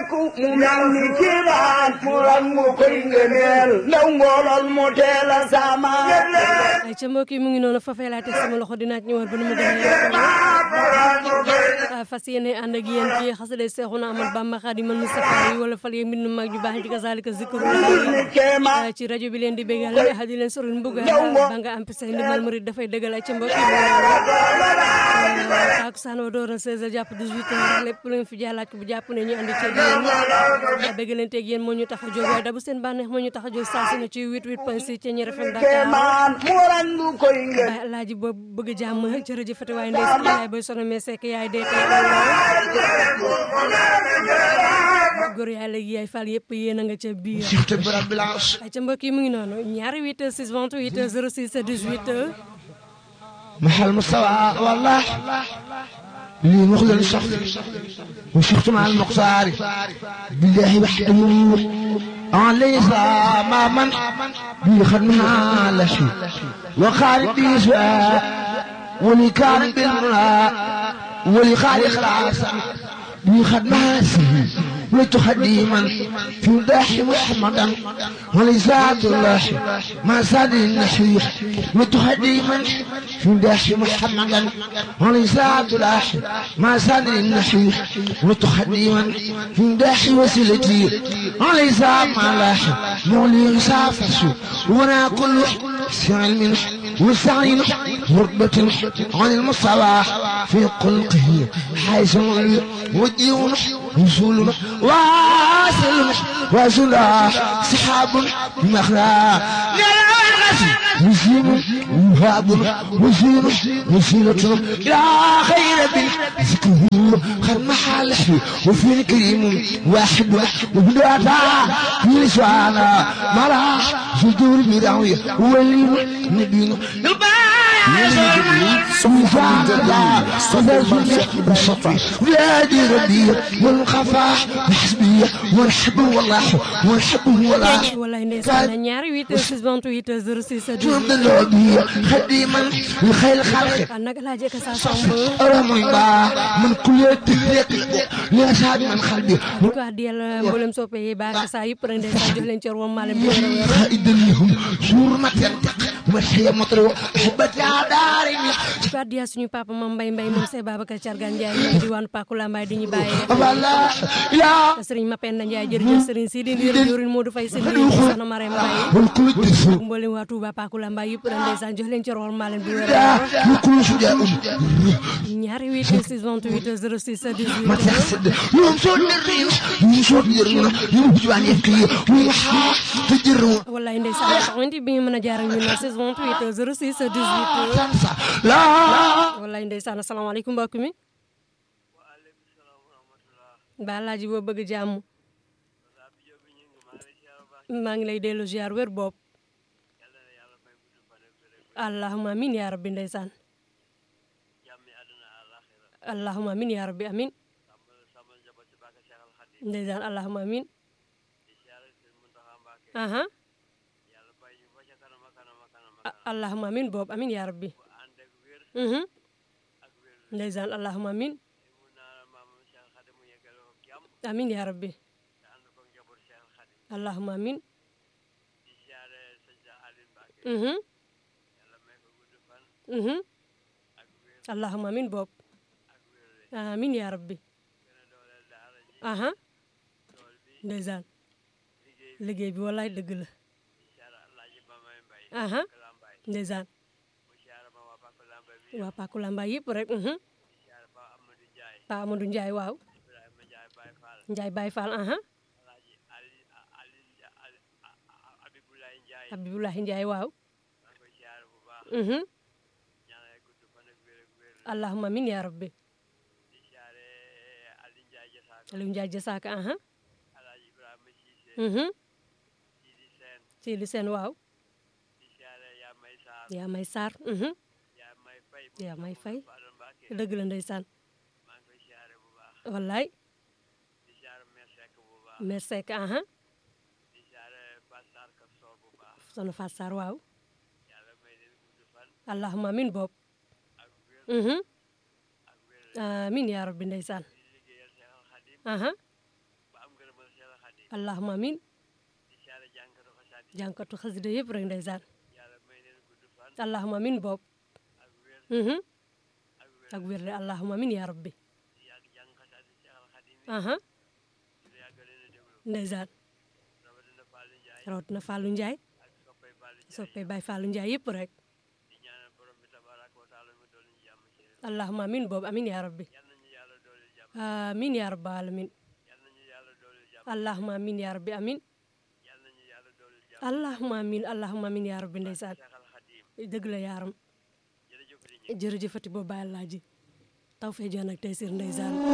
sàkku mu mel ni kiimaan mu rangu koy ngëneel ndaw ngoolol mu teel a sama ay ca mbokk yi mu ngi noonu fafee laa teg sama loxo dinaa ci ñëwaat ba nu mu gën a yaatoo fas yéene ànd ak yéen ci xasida Seexuna Ahmadu Bamba Xaadimal Mustafa yi wala fal yeeg mbindum mag ju baax ci kasaalika zikru kéemaan ci rajo bi leen di bégal di leen soril mbuga ba nga am pisa ndimbal murid dafay dëggal ay ca mbokk yi takusaan wa door na 16 jàpp 18 heures lépp lu ngeen fi jàllaat ko bu jàpp ne ñu andi ceeg yéen béggalanteeg yéen moo ñu tax a jóg waaye dabu seen bànneex moo ñu tax a jóg saa su ne ci 88 point 6 ci ñeer FM Dakar kéemaan mu rangu koy ngëneel Baay Alaaji ba bëgg jàmm jërëjëfati waaye ndey si yaay boy sono mais sekk yaay dee góor yaay léegi yaay fal yëpp yéen a nga ca biir Sifte bu rabbil arsh ay ca mbokk yi mu ngi noonu ñaari 8 6 28 06 18 محل مستوى والله لي مخزن الشخص وشفت مع المقصار بالله وحده أن ليس ما من بي خدمها لشي وخالد بي سواء ولي كان بالملا ولي خالق العاصم بي خدمها سهي وتخديما في مداح محمدا ولذات الله ما زاد النحيح وتخديما في مداح محمدا ولذات الله ما زاد النحيح وتخديما في مداح وسيلتي ولذات ما لاح مولي سافس وانا كل سعي منه وسعي رتبة عن المصطلح في قلقه حيث وديون وصول واصل واصل سحاب مخلا مسلم وهاب مسلم وسيلة إلى خير ذكره خد محل وفي الكريم واحد وبداتا في لسانا مرا صدور بداوية ولي نبينا ولادي ربي والخفا حسبي ورحب والله ورحب والله wallaay ndeysaan ñaari 8 6 28 06 جند العبي خديما لخير خلق 18 nag laa jekk saa somb رمي با من كل تفريق يا سعد من قلبي ñu ko addiyal mboolem soppe yi baax saa yëpp rek ndeysaan jox leen cër wam maalem bi wér a wér خائدا لهم سور ما تنطق وحيا مطروح حبت يا داري di ko addiya suñu papa mam mbay mbay moom see Babacar Cargan Ndiaye moom diwaanu Pakula Mbaye di ñu bàyyee والله يا Serigne Mapenda Ndiaye jërëjëf Serigne Sidi Ndir Diourine Modou Faye seen liggéey soxna Marème Mbaye والكل تسوق mboolem waa Touba Pakula Mbaye yëpp rek ndeysaan jox leen cër wam maalem bi wér a wér وكل شجاع ñaari 8 6 28 06 ما 18 تحسد يوم صوت الريم يوم صوت الريم يوم جوان يبكي ويحا تجروا wallaay ndeysaan xamante bi nga mën a jaar ak ñun na 6 28 06 18 تنسى لا wallaay ndeysaan asalaamaaleykum mbokk mi ba laaji boo bëgg jàmm maa ngi lay dellu ziar wér bopp allahuma amin ya rabbi ndeysaan allahuma amin ya rabbi amin ndeysaan allahuma amin aha A- allahuma amin boobu amin ya rabbi mhm ndeysaan allahuma amin amin ya rabbi allahuma amin mhm mhm allahuma amin boobu amin ya rabbi aha ndeysaan liggéey bi wallaay dëgg la aha ndeysaan waa Pakula Mbaye yëpp rek mhm Pa Amadou Ndiaye waaw Ndiaye Baye Fall aha Abibulahi Ndiaye waaw mhm allahumma amin ya rabbi Aliou Ndiaye Jasaaka aha mhm Sidi Sène waaw yaa may Sarr mhm yaa may fay dëgg la ndeysaan wallaay mer Seck aha sono Fat Sarr waaw allahumma amin bopp mhm amin yaa rabbi ndeysaan aha allahuma amin di siyaare jànkatu xasaat yi jànkatu xasida yëpp rek ndeysaan yàlla may leen gudd fan allahuma amin boobu ak wér mhm ak wér ak wér de allahuma amin yaa rabbi di yàgg jàng xasaat yi Seex al Xadim yi aha di yàgg leen a déglu ndeysaan rawatina Fallou Ndiaye rawatina Fallou Ndiaye ak soppay Fallou Ndiaye soppee Baye Fallou Ndiaye yëpp rek di ñaanal borom bi tabaraka wa taala mu doon ñu jàmm ci réew allahuma amin boobu amin yaa rabbi yal nañu yàlla dooleel jàmm amin yaa rabbal alamin yal nañu yàlla dooleel jàmm allahuma amin yaa rabbi amin yal nañu yàlla dooleel jàmm allahuma amin allahuma amin yaa rabbi ndeysaan Seex al Xadim dëgg la yaaram jërëjëf di ñëw jërëjëfati boobu bàyyi laa ji taw fee joon ak tey sir ndeysaan